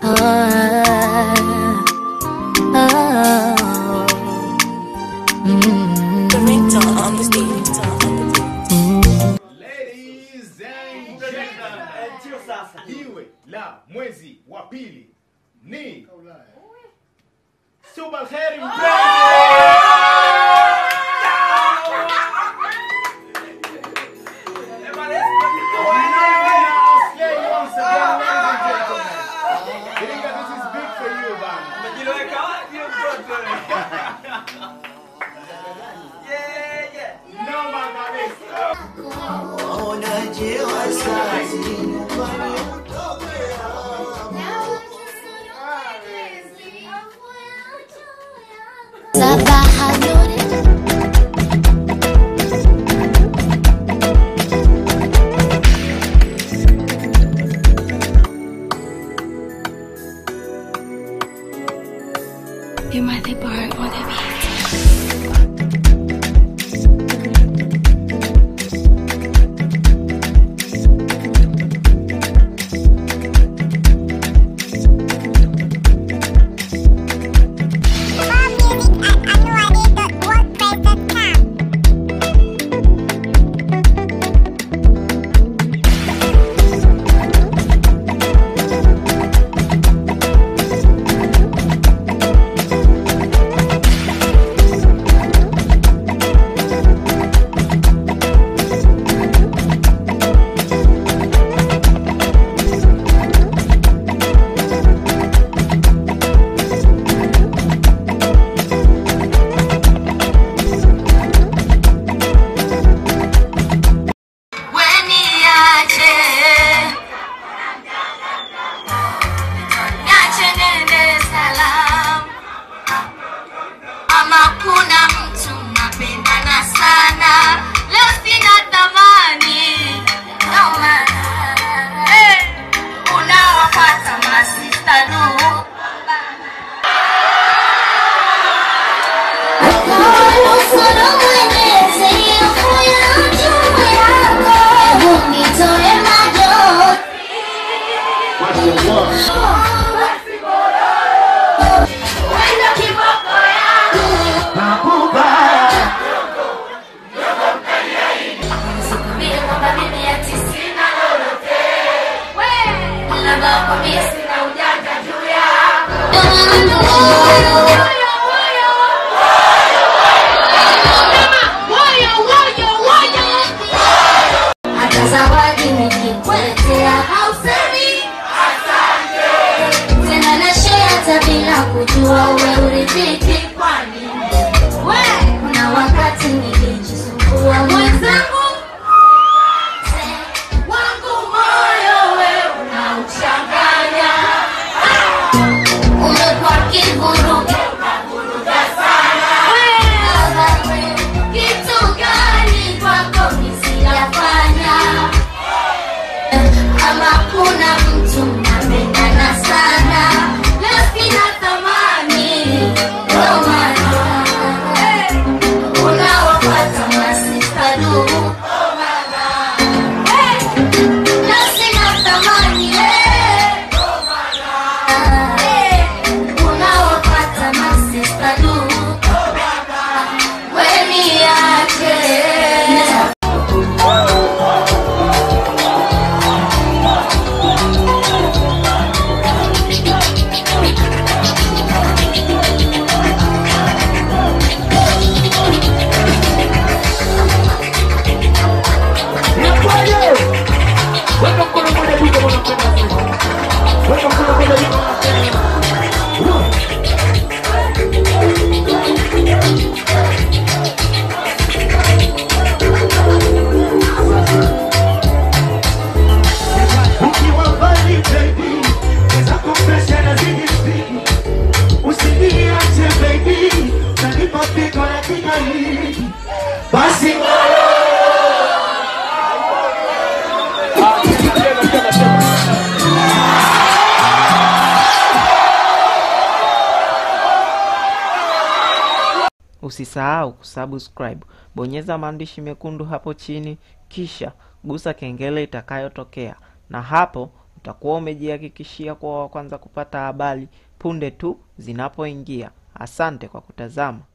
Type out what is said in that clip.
Ladies and gentlemen, jiwe la mwezi wa pili ni Subalkheri This is big for you, bana. Noma kabisa. Sabaha Nuri You might be bored on the beat. Weniache Niache nende salam Ama kuna mtu napendana sana Leo sina thamani No maana hey, Unawapata masista du Nusuru mwenyezi ufuya juu yako Hebu nitoe majonzi Wendo kiboko yangu Sikubiri kwamba mimi ati sina lolote. We, labda kwambie sina ujanja juu yako. Woyo, woyo. Sema, woyo, woyo, woyo. Hata zawadi nikikuletea hausemi tena na share hata bila kujua we uridhiki kwani we kuna wakati nilijisumbua mwenzangu wangu moyo we unauchanganya umekuwa kivuruge unavuruga sana We, kitu gani kwako nisiyafanya ama kuna mtu napendana sana leo sina thamani ndo maana eh, unawapata masista du Eh, leo sina thamani eh, eh, unawapata masista du weniache Ukiwa mbali baby, weza kumpresha na zidi speed. Usiniache baby, utanipa pigo la kigali. Basi Usisahau kusubscribe, bonyeza maandishi mekundu hapo chini, kisha gusa kengele itakayotokea, na hapo utakuwa umejihakikishia kuwa wa kwanza kupata habari punde tu zinapoingia. Asante kwa kutazama.